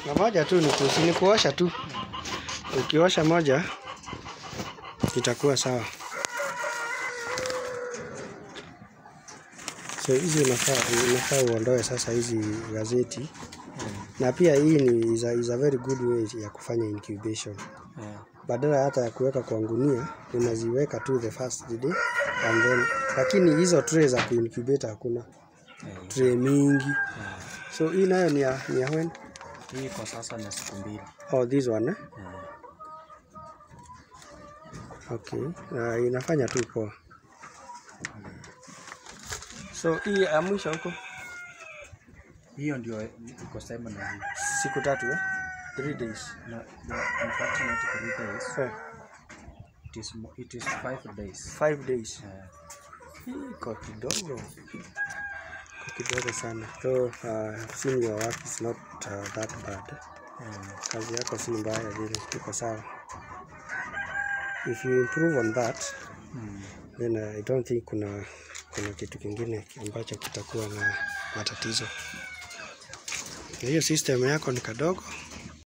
na moja tu ni kusi, ni kuosha tu. Ukiosha moja itakuwa sawa. So hizi unafaa unafaa uondoe sasa hizi gazeti, na pia hii ni is a, is a very good way ya kufanya incubation. Yeah. Badala hata ya kuweka kwa ngunia, unaziweka tu the first day and then, lakini hizo tray za kuincubate hakuna Yeah. tray mingi. Yeah. So hii nayo ni ya, ni ya when? Hii kwa sasa ni siku mbili. Oh, this one eh? Yeah. Okay. Uh, inafanya tu poa. So hii ya mwisho huko Hiyo ndio iko sema na hii. siku tatu eh? Three days. No, no, unfortunately three days. Eh, It is, mo- it is five days. five days. Yeah. Hii Iko kidogo. Iko kidogo sana. So uh, seeing your work is not uh, that bad. Yeah. Kazi yako si mbaya vile, iko sawa. If you improve on that, Hmm. then uh, I don't think kuna kuna kitu kingine ambacho kitakuwa na matatizo. Na hiyo system yako ni kadogo,